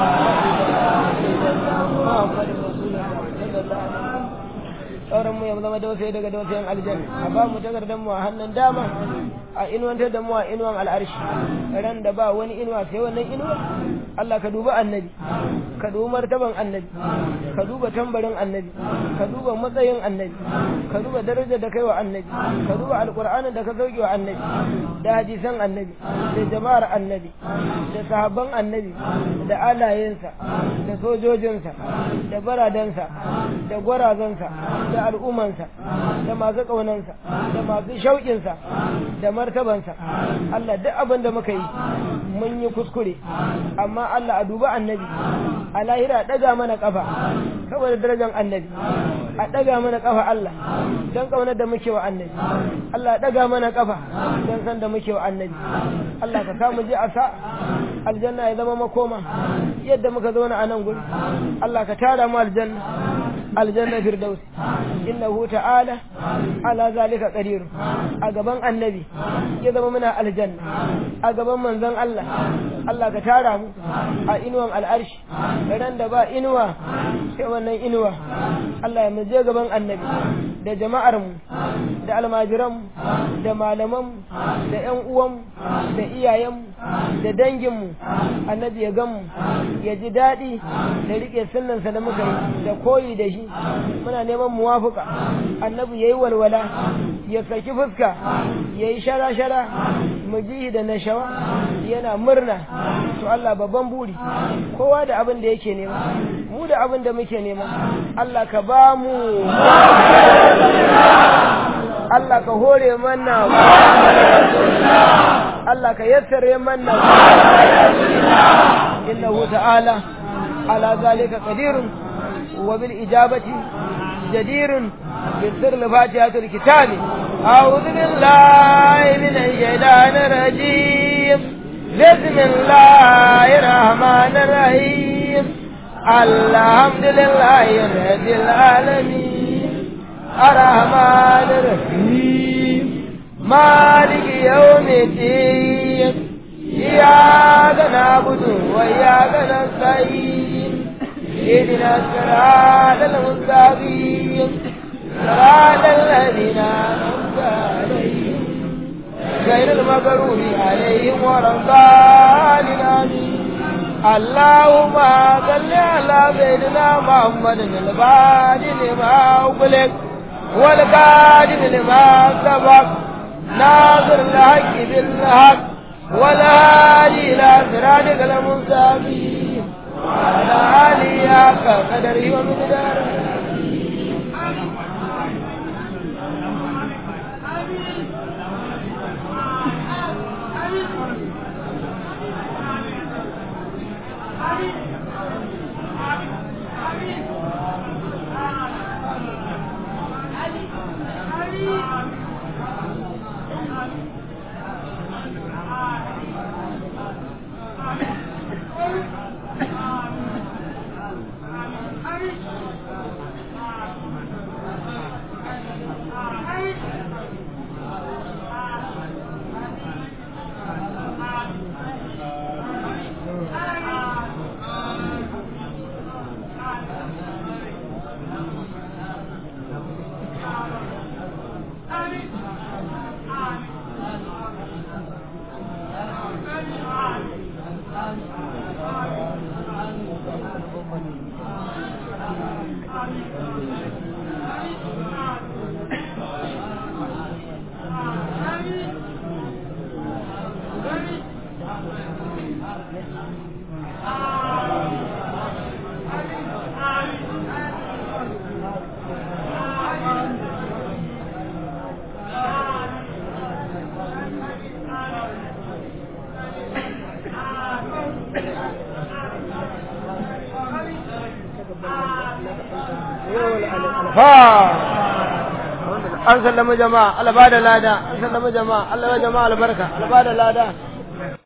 Muhammadur Rasulullah sallallahu alaihi wasallam sauran mu ya zama dausayi daga dausayin aljanna a ba mu takardar mu a hannun dama a inuwantar da mu a inuwan al'arshi ran da ba wani inuwa sai wannan inuwa Allah ka duba annabi ka duba martaban annabi ka duba tambarin annabi ka duba matsayin annabi ka duba darajar da kai wa annabi ka duba alqur'anin da ka sauke wa annabi da hadisan annabi da jama'ar annabi da sahabban annabi da alayensa da sojojinsa da baradansa da gwarazansa da al'ummansa da masu ƙaunansa da masu shauƙinsa da martabansa Allah duk abin da muka yi mun yi kuskure amma Allah a duba annabi a lahira ɗaga mana ƙafa saboda darajar annabi a ɗaga mana ƙafa Allah don ƙaunar da muke wa annabi Allah ɗaga mana ƙafa don san da muke wa annabi Allah ka samu je a sa aljanna ya zama makoma yadda muka zauna a nan guri Allah ka tara mu aljanna aljanna firdaus innahu ta'ala ala zalika qadir a gaban annabi ya zama muna aljanna a gaban manzon Allah Allah ka tara mu a inuwan al'arshi ran da ba inuwa sai wannan inuwa Allah ya mu je gaban annabi da jama'ar mu da almajiran mu da malaman mu da ƴan uwan mu da iyayen mu da dangin mu annabi ya gan mu ya ji daɗi da rike sunnansa da muka yi da koyi da shi muna neman muwafuka annabi yayi walwala ya saki fuska yayi shara-shara mu ji da nashawa yana murna to Allah babban buri kowa da abin da yake nema mu da abin da muke nema Allah ka ba mu Allah ka hore mana Allah ka yassare mana innahu ta'ala ala zalika qadirun wa bil ijabati جدير بالسر لفاتحة الكتاب أعوذ بالله من الشيطان الرجيم بسم الله الرحمن الرحيم الحمد لله رب العالمين الرحمن الرحيم مالك يوم الدين إياك نعبد وإياك نستعين اهدنا الصراط المستقيم صراط الذين أنعمت عليهم غير المغروب عليهم ولا الضالين آمين اللهم صل على سيدنا محمد الفاتح لما أغلق والقادم لما سبق ناصر الحق بالحق والهادي إلى صراطك المستقيم وعلى آله حق قدره ومقداره an sallama jama'a Allah ba da lada an sallama jama'a Allah ya jama'a albarka Allah ba da lada